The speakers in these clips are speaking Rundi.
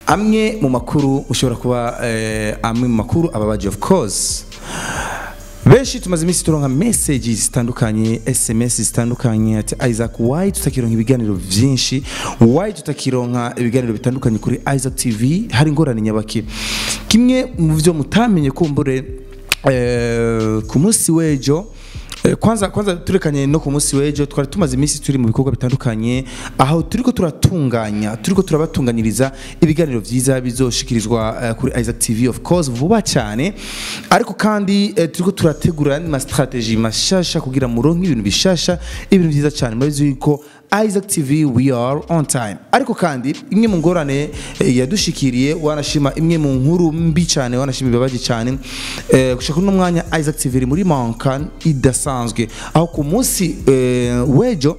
amwe mu makuru ushobora kuba eh, amwe mu makuru ababaje of course benshi tumaze iminsi turonka messages zitandukanye sms zitandukanye ati isaac why tutakironka ibiganiro vyinshi why tutakironka ibiganiro bitandukanye kuri isaac tv hari ingorane nyabaki kimwe mu vyo mutamenye kumbure eh, ku munsi w'ejo Eh, kwanza kwanza turekanye no ku munsi w'ejo twari tumaze iminsi turi mu bikorwa bitandukanye aho turiko turatunganya turiko turabatunganyiriza ibiganiro vyiza bizoshikirizwa eh, kuri Isaac TV of course vuba cyane ariko kandi eh, turiko turategura ma strategy mashasha kugira muronke ibintu bishasha ibintu vyiza cyane murabizi yuko Isaac TV we are on time ariko kandi imwe mu ngorane eh, yadushikiriye wanashima imwe mu nkuru mbi cyane wanashima ibibabaje cyane eh, gushaka uno mwanya Isaac TV iri muri mankan idasanzwe aho ku munsi eh, w'ejo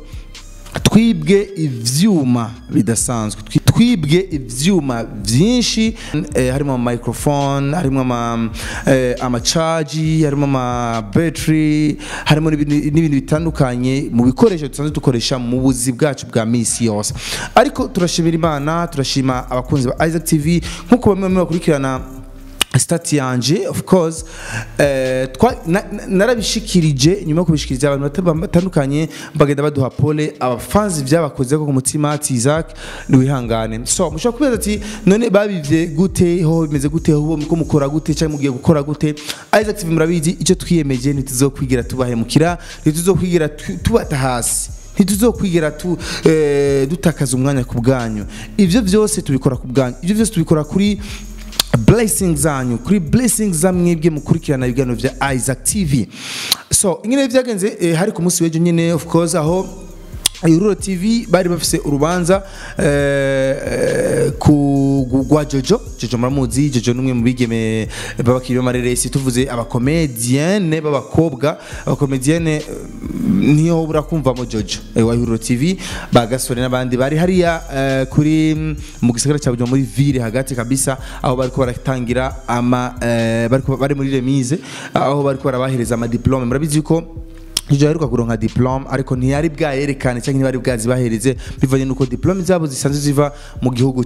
twibwe ivyuma bidasanzwe Twi- twibwe ivyuma vyinshi eh, harimo ama microphone harimo ama eh, amacaji harimo ama battery harimo n'ibindi n'ibintu bitandukanye mu bikoresho dusanzwe dukoresha mu buzi bwacu bwa misi yose ariko turashimira imana turashima abakunzi ba Isaac TV nkuko bamwe bamwe bakurikirana stati yanje of course eh, twa- na- na- narabishikirije nyuma yo kubishikiriza abantu bata- batandukanye bagenda baduha pole abafanzi byabakoze ko ku mutima ati Isaac niwihangane so mushobora kubaza ati none babivye gute ho bimeze gute ho ko mukora gute cyangwa mugiye gukora gute Isaac TV murabizi icyo twiyemeje ntituzokwigira tubahemukira ntituzokwigira tu- tubata hasi ntituzokwigira tu, eh, dutakaza umwanya ku bwanyu ivyo byose tubikora ku bwanyu ivyo byose tubikora kuri blessings zanyu kuri blessings za mwebwe mukurikirana ibiganiro vya Isaac TV so ingene vyagenze eh, hari ku munsi w'ejo nyene of course aho Iruro TV bari bafise urubanza eh, eh, ku gu- gwa Jojo Jojo muramuzi Jojo numwe mu bigeme babakiri b'amareresi tuvuze abakomedienne b'abakobwa abakomedienne niyo ubura kumvamo Jojo eh, wa Iruro TV bagasore n'abandi bari hariya eh, kuri mm, mu gisagara cya Bujumbura muri ville hagati kabisa aho bariko baratangira ama eh, bariko bari muri remise aho bariko barabahereza ama diplome murabizi ko Jojo aheruka kuronka diplome ariko ntiyari bwayerekane cyangwa ntibari bwazibahereze bivanye nuko diplome zabo zisanzwe ziva mu gihugu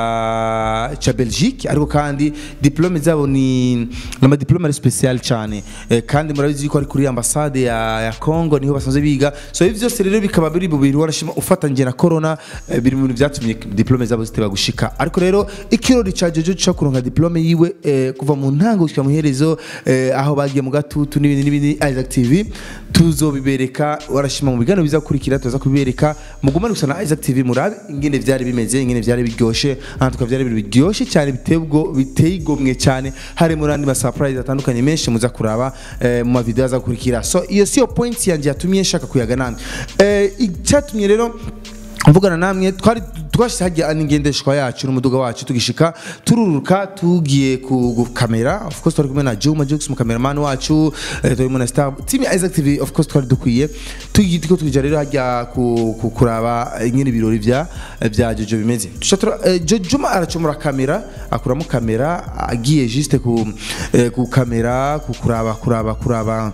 ca ca Belgique ariko kandi diplome zabo ni nama diplome ari special cyane eh, kandi murabizi ko ari kuri ambassade ya, ya Congo niho basanzwe biga so ivi byose rero bikaba biri mu bintu warashima ufatanye na corona eh, biri mu bintu byatumye diplome zabo ziteba gushika ariko rero ikirori ca Jojo cyo kuronka diplome yiwe eh, kuva mu ntango gushika mu herezo eh, aho bagiye mu gatutu n'ibindi n'ibindi Isaac TV tuzobibereka warashima mu biganiro bizakurikira tuza kubibereka mugumane gusa na Isaac TV murabe ingene vyari bimeze ingene vyari biryoshe aha tukaba vyari ibintu biryoshe cyane biteye ubwo biteye igomwe cyane harimo n'andi ma surprise atandukanye menshi muza kuraba eh, mu mavideo azakurikira so iyo siyo point yanje yatumye nshaka kuyaga namwe eh, icyatumye rero mvugana namwe twari twashyize hajya n'ingendeshwa yacu n'umuduga wacu tugishika tururuka tugiye ku ku kamera of course twari kumwe na Juma Jux mu cameraman wacu eh, turi mu na star team ya Isaac TV of course twari dukwiye tugiye tuko tujya rero hajya ku, ku kuraba ingene ibirori vya vya Jojo bimeze Tuca tura- eh, Jo- Juma aracomora kamera akuramo kamera agiye juste ku eh, ku kamera ku kuraba kuraba kuraba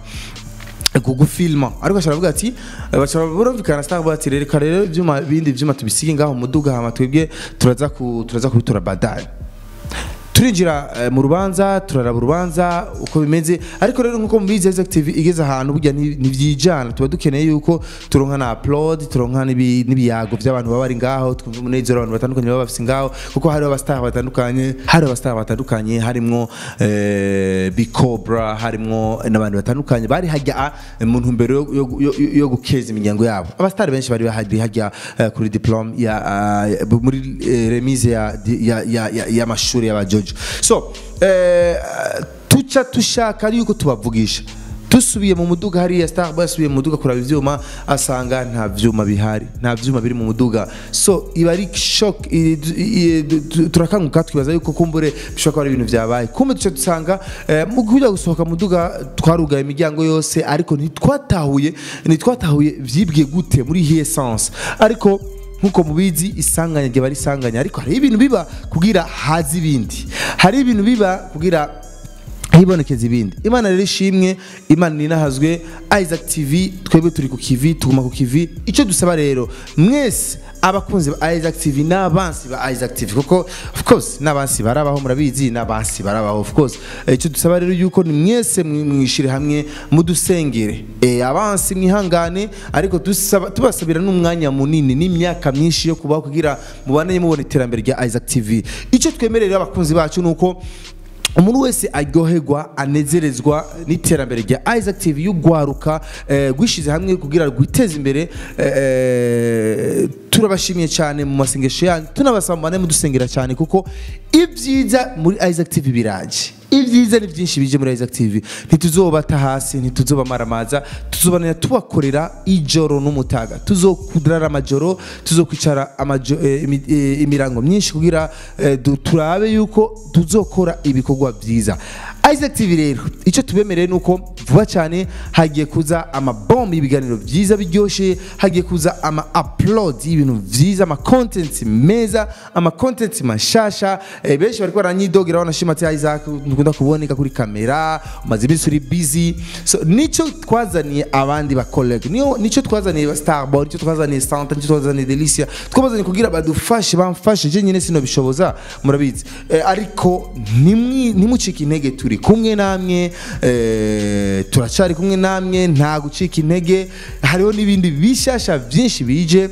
kugufilma ariko ashobora ati bashobora burumvikana star bati reka rero ibyuma bindi byuma tubisige ngaho mu muduga hama twebwe turaza ku turaza kubitora badari turinjira eh, mu rubanza turaraba urubanza uko bimeze ariko rero nkuko mubizi Isaac TV igeze ahantu burya ni- ntivyijana tuba dukeneye yuko turonka na upload turonka n'ibi- n'ibiyago by'abantu baba bari ngaho twumva umunezero abantu batandukanye baba bafise ngaho kuko hariho abastar batandukanye hari abastar batandukanye harimwo eh, Bicobra harimwo n'abantu batandukanye bari hajya eh, mu ntumbero yo- yo- yo- yo- yo gukeza imiryango yabo abastar benshi bari bahari hajya eh, kuri diplome ya eh, muri eh, remise ya ya ya- ya- y'amashuri y'abajojo so eh, tuca tushaka yuko tubavugisha dusubiye mu muduga hariya star basubiye mu muduga kuraba ivyuma asanga nta vyuma bihari nta vyuma biri mu muduga so iba ari shock i- i- i- turakanguka twibaza yuko kumbure bishobora kuba ari ibintu vyabaye kumbe duca dusanga eh, mu kujya gusohoka mu muduga twarugaye imiryango yose ariko ntitwatahuye ntitwatahuye vyibwe gute muri iyi essence ariko nkuko mubizi isanganya rye bari isanganya ariko hari ibintu biba kugira hazi ibindi hari ibintu biba kugira hibonekeza ibindi imana rero ishimwe imana ninahazwe isaac tv twebwe turi ku kivi tuguma ku kivi icyo dusaba rero mwese abakunzi ba Isaac TV n'abansi ba Isaac TV kuko of course n'abansi barabaho murabizi n'abansi barabaho of course Eh, icyo dusaba rero yuko ni mwese mwi- mwishire hamwe mudusengere eh, abansi mwihangane ariko dusaba tubasabira n'umwanya munini n'imyaka myinshi yo kubaho kugira mubane mubona iterambere rya Isaac TV icyo twemerera abakunzi bacu nuko umuntu wese aryoherwa anezerezwa n'iterambere rya Isaac TV y'ugwaruka eh, gwishize hamwe kugira rwiteze imbere eh, turabashimiye cyane mu masengesho yanyu tunabasaba mubane mudusengera cyane kuko ibyiza muri Isaac TV biraje ibyiza ni byinshi bije muri Isaac TV ntituzobata hasi ntituzobamaramaza tuzobanira tubakorera ijoro n'umutaga tuzokudrara amajoro tuzokwicara amajo, eh, imi- eh, imirango myinshi kugira eh, du- turabe yuko tuzokora ibikorwa byiza Isaac TV rero icyo tubemereye nuko vuba cyane hagiye kuza amabombe y'ibiganiro byiza biryoshye hagiye kuza ama upload y'ibintu byiza ama content meza ama content mashasha eh, benshi bariko baranyidogera banashima ati Isaac dukunda kuboneka kuri kamera umaze iminsi uri busy so nico twazaniye abandi ba college niyo nico twazaniye ba Starboy nico twazaniye Santa nico twazaniye Delicia twabazaniye kugira badufashe bamfashe je nyine sino bishoboza murabizi eh, ariko nimwi nimucika intege turi kumwe namwe eh, turacari kumwe namwe nta gucika intege hariho n'ibindi bishasha byinshi bije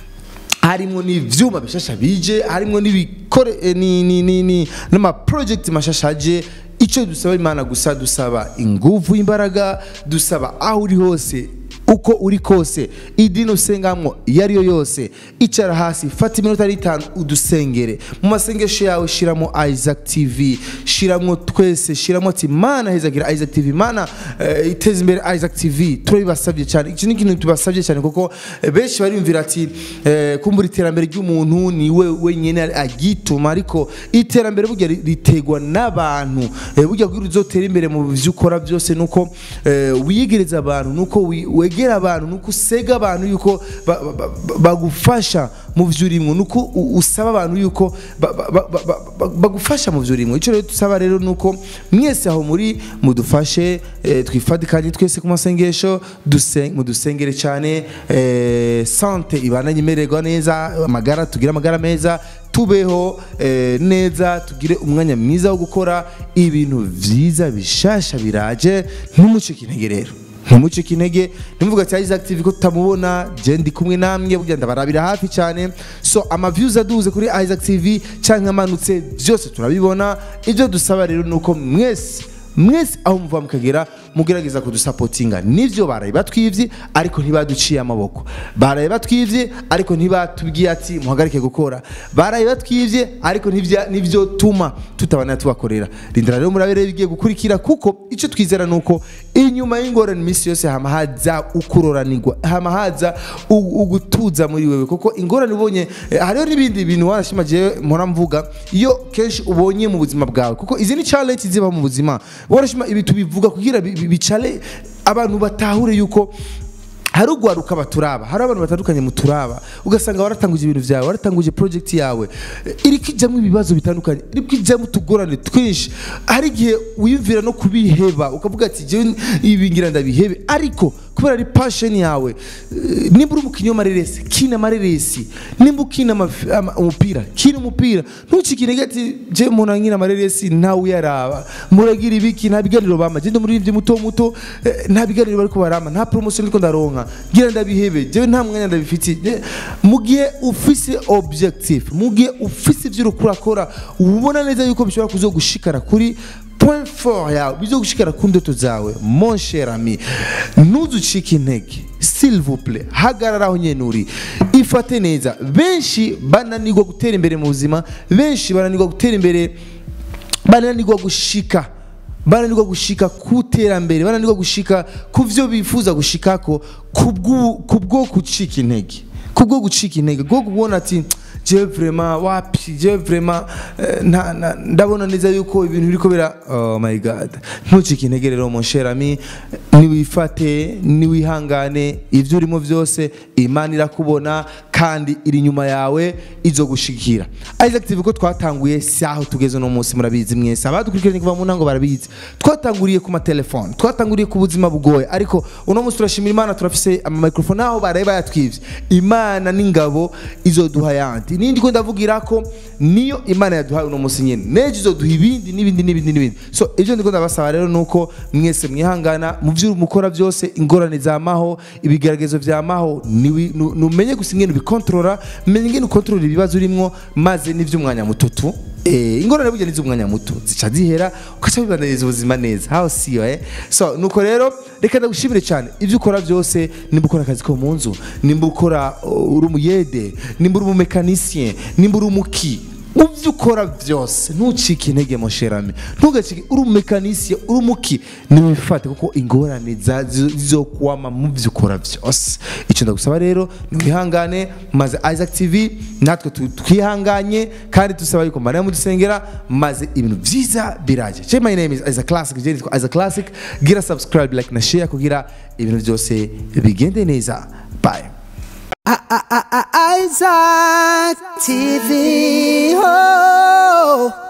harimo n'ivyuma bishasha bije harimo n'ibikore eh, ni ni ni ni n'ama project mashasha aje icyo dusaba imana gusa dusaba inguvu imbaraga dusaba aho uri hose uko uri kose idini usengamwo iyo ari yo yose icara hasi fata iminota n'itanu udusengere mu masengesho yawe shiramo Isaac TV shiramo twese shiramo ati mana hezagira Isaac TV mana eh, iteza imbere Isaac TV turabibasabye cyane iki ni ikintu tubasabye cyane kuko eh, benshi bariyumvira ati eh, kumbura iterambere ry'umuntu ni we wenyine agituma ariko iterambere burya ri- ritegwa n'abantu Eh, burya kugira uzotera imbere mu byo ukora byose nuko eh, wiyegereza abantu nuko wi- wegera abantu nuko usega abantu yuko ba- ba- ba- bagufasha mu byo urimo nuko u- usaba abantu yuko ba- ba- ba- ba- ba- bagufasha mu byo urimo icyo rero dusaba rero nuko mwese aho muri mudufashe eh, twifatikanye twese ku masengesho dusen- mudusengere cyane eh, sante ibana imererwa neza amagara tugire amagara meza tubeho eh, neza tugire umwanya mwiza wo gukora ibintu byiza bishasha biraje ntumucike intege rero ntumucike intege ntimuvuga ati Isaac TV ko tutamubona je ndi kumwe namwe burya ndabarabira hafi cyane so ama views aduze kuri Isaac TV cyangwa amanutse byose turabibona ibyo dusaba rero nuko mwese mwese aho muva mukagera mugerageza kudusapotinga nivyo baraye batwivye ariko ntibaduciye amaboko baraye batwivye ariko ntibatubwiye ati muhagarike gukora baraye batwivye ariko ntivya- nivyo tuma tutabana tubakorera rindira rero murabere bigiye gukurikira kuko icyo twizera nuko inyuma y'ingorane iminsi yose hama haza ukuroranirwa hama haza u- ugutuza muri wewe kuko ingorane ubonye eh, hariho n'ibindi bintu wanashima jewe mpora mvuga iyo kenshi ubonye mu buzima bwawe kuko izi ni challenge ziba mu buzima wanashima ibi tubivuga kugira bi- bi- bicale abantu batahure yuko hari ugwaruka baturaba hari abantu batandukanye muturaba ugasanga waratanguje ibintu byawe waratanguje project yawe eh, iriko ijamwo ibibazo bitandukanye iriko ijamwo utugorane twinshi hari igihe wiyumvira no kubiheba ukavuga ati jewe ibi ngira ndabihebe ariko kubera ari passion yawe eh, nimba uri umukinnyi w'amareresi kina amareresi nimba ukina amafi- ama- umupira kina umupira ntucike intege ati je umuntu nkina amareresi ntawe uyaraba muragira ibiki nta biganiro bama je ndi umuririmbyi muto muto eh, nta biganiro bariko barama nta promotion ariko ndaronka ngira ndabihebe jewe nta mwanya ndabifitiye Je- mu gihe ufise objectif mu gihe ufise ivyo uriko urakora ubona neza yuko bishobora kuzogushikara kuri point fort yawe bizogushikara ku ndoto zawe mon cher ami ntuzucike intege s'il vous plaît hagarara aho nyene uri ifate neza benshi bananirwa gutera imbere mu buzima benshi bananirwa gutera imbere bananirwa gushika bananirwa gushika ku terambere bananirwa gushika ku vyo bifuza gushikako kubwo kubwo gucika intege kubwo gucika intege kubwo kubona ati je vraiment wapi je vraiment eh, nta- nta- ndabona neza yuko ibintu biriko bira oh my god ntucike intege rero mon cher ami niwifate niwihangane ivyo urimo vyose imana irakubona kandi iri inyuma yawe izo gushikira Isaac TV ko twatanguye si aho tugeze no munsi murabizi mwese abadukurikiranye kuva mu ntango barabizi twatanguriye ku matelefone twatanguriye ku buzima bugoye ariko uno munsi turashimira imana turafise ama microphone aho bareba yatwivye imana n'ingabo izoduha yandi nindi ko ndavugira ko niyo imana yaduhaye uno munsi nyene nejo izoduha ibindi n'ibindi n'ibindi n'ibindi so ivyo ndiko ndabasaba rero nuko mwese mwihangana mu vyo mukora byose ingorane zamaho ibigeragezo vyamaho niwi- nu- numenye gusa ingene ubikontorora menye ingene ukontorora ibibazo urimwo maze n'ivy'umwanya mututu Eh, ingorane burya n'iz'umwanya muto zica zihera ukaca wibaniriza ubuzima neza how siyo eh so nuko rero reka ndagushimire cyane ibyo ukora byose nimba ukora akazi ko mu nzu nimba ukora uh, uri umuyede nimba uri umumekanisien nimba uri umuki mu byo ukora byose ntucike intege mosherame ntugacike uri umumekanisien uri umuki niwifate kuko ingorane za- zizo- zizokwama mu byo ukora byose icyo ndagusaba rero niwihangane maze Isaac TV natwe tu- twihanganye kandi dusaba yuko mariya mudusengera maze ibintu byiza biraje che my name is Isaac Classic je nitwa Isaac Classic gira subscribe like na share kugira ibintu byose bigende neza bye Isaac TV. Oh.